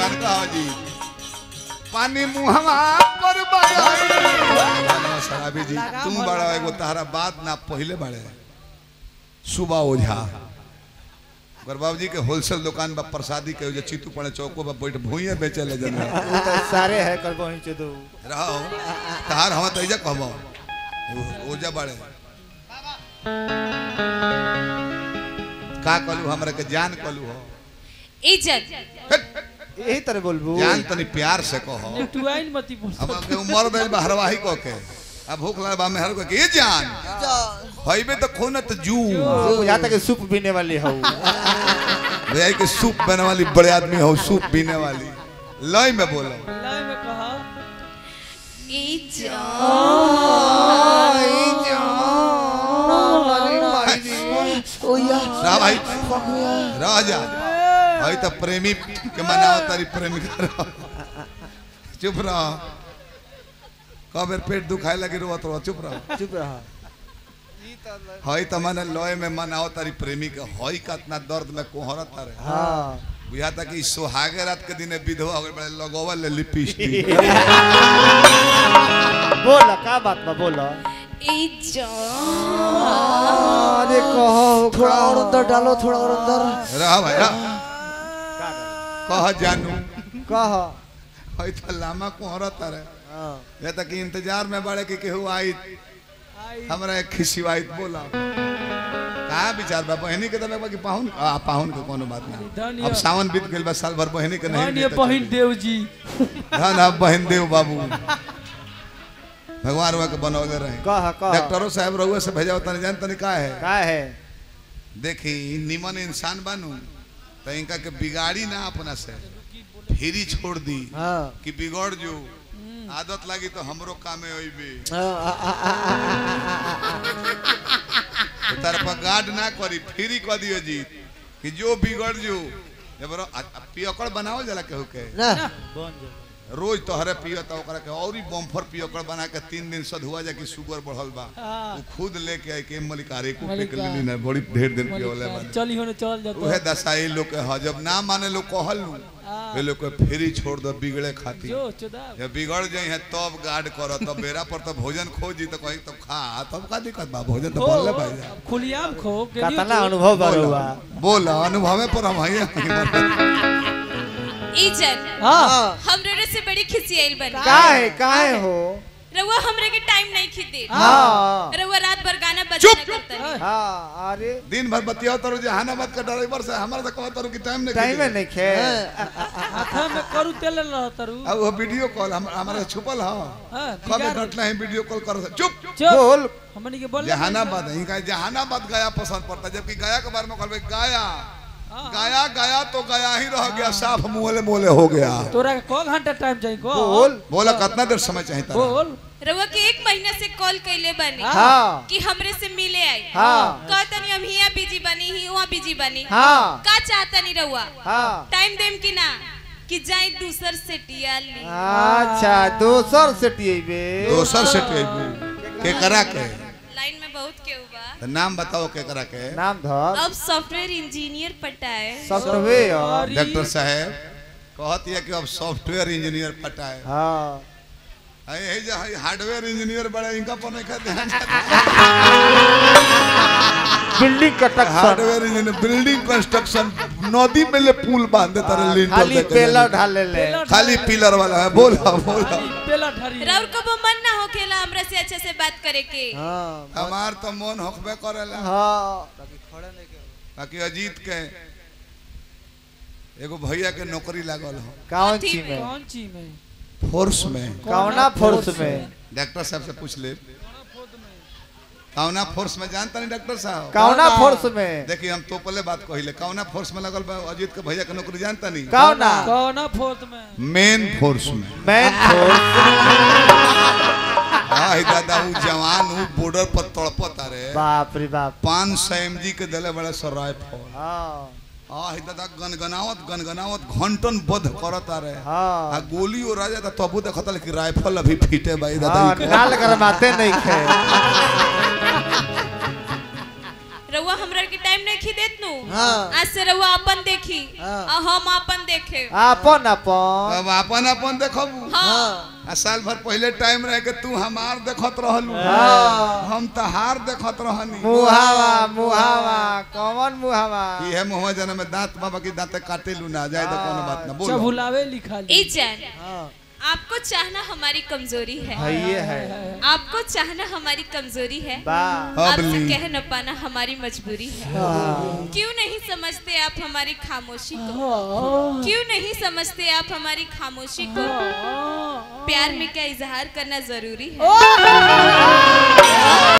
तनका जी पानी मुहवा पर बगाई मानव शराबी जी तुम बड़ा एगो तारा बात ना पहले बड़े सुबह ओझा अगर बाबू जी के होलसेल दुकान बा प्रसादी के जो चीतू पड़े चौको पर बैठ भूइए बेचे ले जन वो तो सारे है कर पहुंचे दो रहो तार हम तो इजा कहबो ओजा बड़े का कलू हमरा के जान कलू हो इज्जत यही तरह बोलबू जान तनी प्यार से कहो नेटुआइन मती बोल अब के उम्र भेल बा हरवाही को के अब भूख लगा बा मेहर को के ये जान हईबे तो खूनत जू यहाँ तक सूप पीने वाली हो भैया के सूप बने वाली बड़े आदमी हो सूप पीने वाली लय में बोलो लाई में कहा रहा भाई रह जा भाई तो प्रेमी के मनाओ तारी प्रेमिका रह चुप रह कब पेट दुखाए लगे रोत रहो चुप रह चुप रहा हई तो माने लय में मनाओ तारी प्रेमी के हई का इतना दर्द में कोहरत तारे हाँ बुझा था कि सुहागे रात के दिन विधवा हो गए बड़े लगोवा ले लिपस्टिक बोला का बात बा बोला इज्जत अरे कहो थोड़ा और अंदर डालो थोड़ा और अंदर रहा भाई रह कह जानू कह हई तो लामा कोहरत तारे हाँ ये तक इंतजार में बड़े कि केहू आई हमरा एक खिसिवाइत बोला का विचार बा बहनी के तबे कि पाहुन आ पाहुन के कोनो बात ना धन्य। अब सावन बीत गेल बा साल भर बहनी के नहीं धन्य मिलत बहिन देव जी धन अब बहन देव बाबू भगवान रुआ के बनौले रहे कह कह डॉक्टरों साहब रहुआ से भेजा तनी जान तनी का है का है देखी निमन इंसान बानू तो इनका के बिगाड़ी ना अपना से फिरी छोड़ दी हाँ कि बिगड़ जो आदत लगी तो हमरो कामे होइबे तार पर गार्ड ना करी फ्री कर दियो जी कि जो बिगड़ जो जब रो- आ- आ- पियकड़ बनावल जाला केहू के ना रोज तोहरे पियो तो ओकरा के और ही बम्फर पियकड़ बना के तीन दिन सधुआ जा कि शुगर बढ़ल बा हाँ। वो खुद लेके आई के मलिकारे को पे के मलिका। लेली ना बड़ी ढेर दिन पियोले बा चली होने चल जाता उहे दसाई लोग के ह जब ना माने लोग कहल नु वे लोग के फ्री छोड़ दो बिगड़े खातिर जो चुदा जब बिगड़ जाई है तब गार्ड कर तब बेरा पर तो भोजन खोजी तो कहीं तब खा तब का दिक्कत बा भोजन तो बनले भाई जा खुलियाम खो के कतना अनुभव बा रहुआ बोला अनुभवे पर हम हइए इज्जत हाँ हमरे से बड़ी खिसियाइल बनी का है का है हो रउआ हमरे के टाइम नहीं खिदे हाँ रउआ रात भर गाना बजाना करता है हाँ अरे दिन भर बतियाओ तारो जहानाबाद का ड्राइवर से हमारा तो कहत तारो कि टाइम नहीं टाइम खींचे। नहीं खे हाथा में करू तेल रह तरु अब वो वीडियो कॉल हम हमारा छुपल ह हाँ कब बिगाड़ घटना है वीडियो कॉल कर चुप चुप बोल हमनी के बोल जहानाबाद है इनका जहानाबाद गया पसंद पड़ता है जबकि गया के बारे में कहबे गया गया गया तो गया ही रह गया साफ मोले मोले हो गया तोरा के को घंटा टाइम चाहिए को बोल बोला कितना देर समय चाहिए तारा? बोल रउआ के एक महीना से कॉल कैले बनी हाँ कि हमरे से मिले आई हाँ कहतनी हम हिया बिजी बनी ही वहाँ बिजी बनी हाँ का चाहतनी रउआ हाँ टाइम देम कि ना कि जाई दूसर से टिया ली अच्छा दोसर से टीबे दोसर से टेबू के करा के लाइन में बहुत केहू बा तो नाम बताओ के करा के नाम धर अब सॉफ्टवेयर इंजीनियर पटाए सॉफ्टवेयर डॉक्टर साहब कहत है कि अब सॉफ्टवेयर इंजीनियर पटा है हाँ है जो है हार्डवेयर इंजीनियर बड़ा इनका पर नहीं कहते हैं building construction hardware engineer building construction नदी में ले पुल बांध देता रहे लिंटर खाली देके पेला जाने। ढाले ले खाली पिलर वाला है बोला बोला पेला ढरी राउर को मन ना होखेला हमरा से अच्छे से बात करे के हाँ हमार तो मन होखबे करेला हाँ बाकी अजीत के एगो भैया के नौकरी लागल हो कौन कथी ची में कौन चीज में फोर्स में कौना फोर्स में डॉक्टर साहब से पूछ ले कौना फोर्स में जानता नहीं डॉक्टर साहब कौना फोर्स में देखिए हम तो पहले बात कहिले कौना फोर्स में लगल बा अजीत के भैया के नौकरी जानता नहीं कौना कौना फोर्थ में मेन फोर्स में मैन फोर्स हाँ दादा वो जवान वो बॉर्डर पर तड़पत रे बाप रे बाप पाँच सौ एम जी के दिले बड़े सर राइफल हाँ हाँ ही दादा गनगनावत गनगनावत घंटन बध करत आ रहे हाँ आ गोली और राजा था तबू देखत कि राइफल अभी फीटे भाई दादा हाँ ई के। नाल गरमाते नहीं खे रउआ हमरा के टाइम नहीं खी देत नु हाँ। आज से रउआ अपन देखी हाँ। आ हम अपन देखे अपन अपन अब अपन अपन देखबू हाँ आ साल भर पहले टाइम रहे के तू हमार देखत रहलू हाँ। हम तहार देखत रहनी मुहावा मुहावा कौन मुहावा इहे मुहवा जन में दांत बाबा की दांत काटे लू ना जाए तो कोनो बात ना बोलो चबुलावे लिखा ए जान हाँ आपको चाहना हमारी कमजोरी है है ये है आपको चाहना हमारी कमजोरी है बा आपसे अबली कह न पाना हमारी मजबूरी है क्यों नहीं समझते आप हमारी खामोशी को क्यों नहीं समझते आप हमारी खामोशी को प्यार में क्या इजहार करना जरूरी है